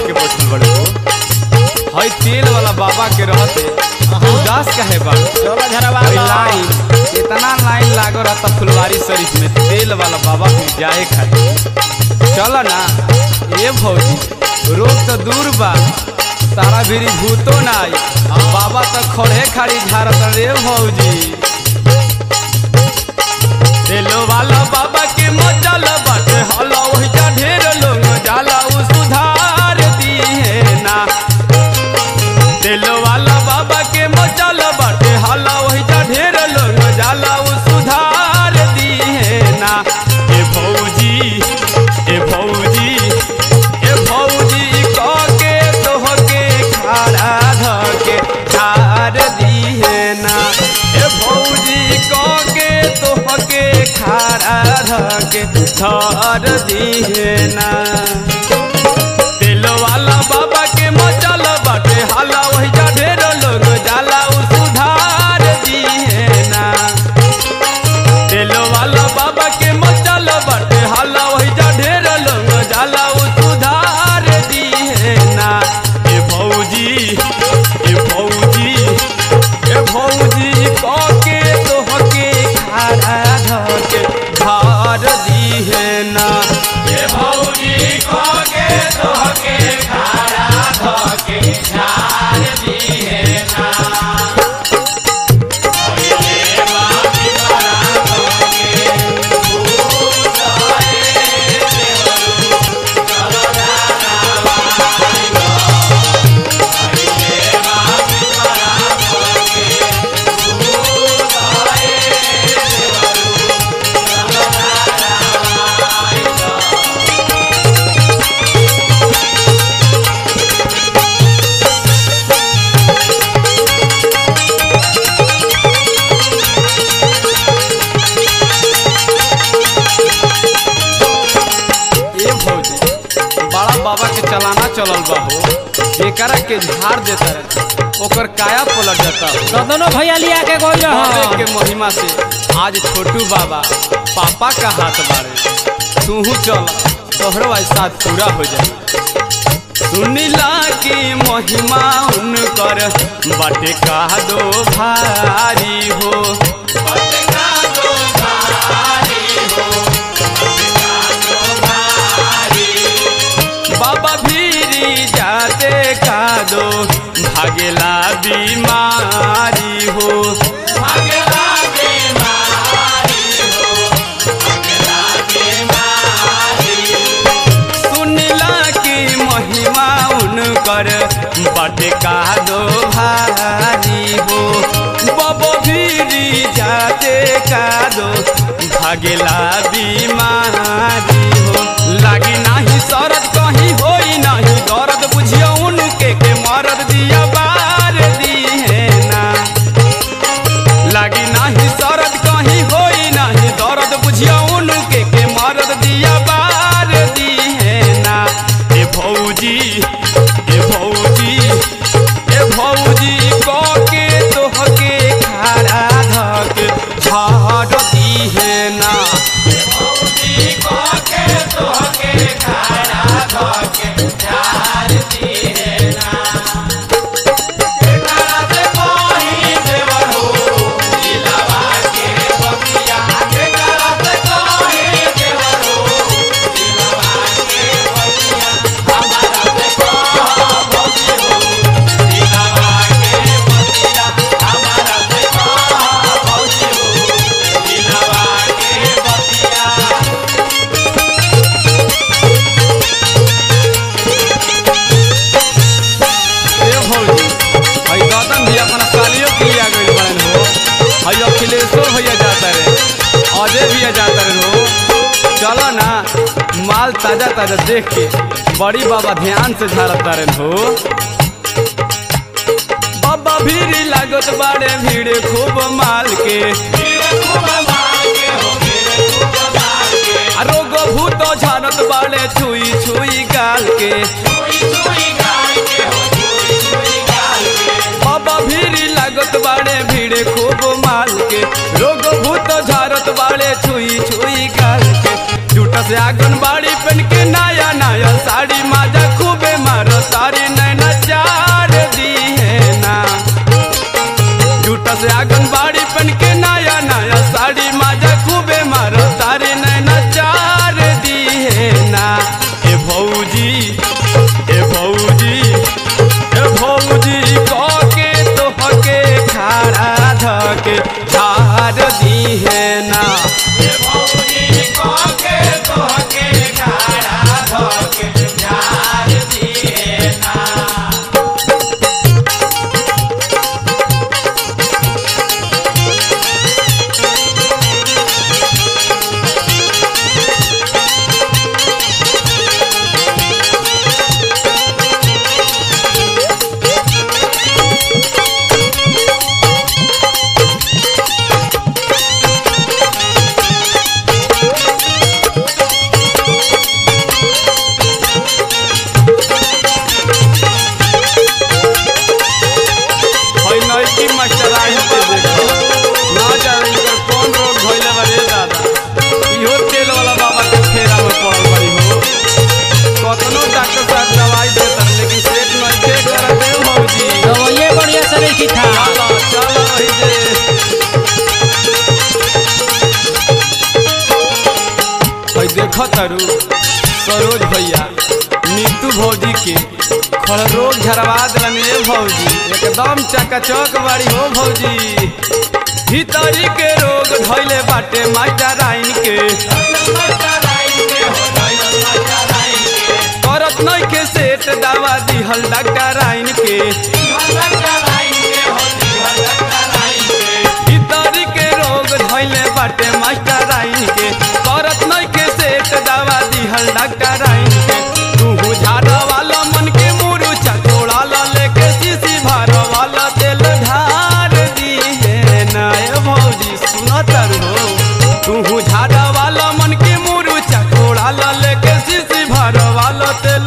के बैठल बड़े हो हई तेल वाला बाबा के रहते उदास काहे बा चलो झरवा हई लाइन इतना लाइन लागो रहता फुलवारी शरीफ में तेल वाला बाबा के जाए खातिर चल ना ए भौजी रोग तो दूर बा तारा भीरी भूतो ना आई बाबा तो खड़े खाड़ी झारत रे भौजी तेलो वाला बाबा के मचल बाटे हला वही जा ढेर लोग जाला उ सुधार दिए ना तेलो वाला बाबा के मचल बाटे हला वही जा ढेर लोग जाला उ सुधार दिए ना ए भौजी ए भौजी ए भौजी कह के तोह के खाड़ा ध के ठार दिए ना ए भौजी कह के तोह के खाड़ा ध के ठार दिए ना तेल वाला बाबा के मचल बाटे हाला वही जा ढेर लोग जाला उ सुधार दिए ना तेल वाला बाबा के मचल बाटे हाला वही जा ढेर लोग जाला उ सुधार दिए ना ए भौजी ए भौजी ए भौजी कह के तोह के खाड़ा धके धार दिए ना ए भौजी कह के तोह के खाड़ा धके धार दिए ना ए भौजी बड़ा बाबा के चलाना चलल बा हो जेकरा के झाड़ देता रहे ओकर काया पलट जाता हो दोनों भैया लिया के गोल बाबे के महिमा से आज छोटू बाबा पापा का हाथ बाड़े तूहू चल तोहरो आज साथ पूरा हो जाए सुनिला की महिमा उनकर बाटे का दो भारी हो बाटे का दो भारी हो बाबा भीरी जाते का दो भागेला बीमारी हो भागेला बीमारी हो भागेला बीमारी सुनला की महिमा उनकर बटे का दो भारी हो बाबा भीरी जाते का दो भागेला बीमारी हो लागी नाही सरद कहीं होई नाही दर्द बुझियो उनके के मरद दिया बार दिए ना लागी नाही सरद कहीं होई नाही दर्द बुझियो उनके के मरद दिया बार दिए ना ए भौजी ए भौजी ए भौजी कह के तोह के खाड़ा धक झाड़ दिए ना ए भौजी कह के तोह के खाड़ा धक झाड़ दिए ना एकरा से कहीं देवर हो दिलवा के बगिया एकरा से कहीं देवर हो दिलवा के बगिया हमारा से कह बगी हो दिलवा के बगिया हमारा से कह बगी हो दिलवा के बगिया ए भौजी हई गौतम भी अपना सालियों के लिए आ गइल बड़न हो हई अखिलेशो भैया जाता रे अजय भैया जाता रे हो चलो ना माल ताजा ताजा देख के बड़ी बाबा ध्यान से झाड़ता रे हो बाबा भीड़ लागत बाड़े भीड़ खूब माल के आ रोग भूत झाड़त बाड़े छुई छुई गाल के बाबा भीड़ लागत बाड़े भीड़ खूब माल के रोग भूत झारत बाड़े छुई छुई गाल के झूठ से आंगन बाड़ी पहन के नया नया साड़ी माजा खूबे मारो भौजी के खड़ रोग झरवा दिलन ए भौजी एकदम चकाचक बाड़ी हो भौजी भीतरी के रोग धैले बाटे मास्टर राइन के करत नहीं के सेट दवा दिहल डॉक्टर राइन के भीतरी के रोग धैले बाटे मास्टर राइन के करत नहीं के सेट दवा दिहल डॉक्टर राइन के तू झाड़ा वाला मन के मुरु चकोड़ा ला लेके सीसी भार वाला तेल ढार दी है नाय भौजी सुनत हो तू झाड़ा वाला मन के मुरु चकोड़ा ला लेके सीसी भार वाला तेल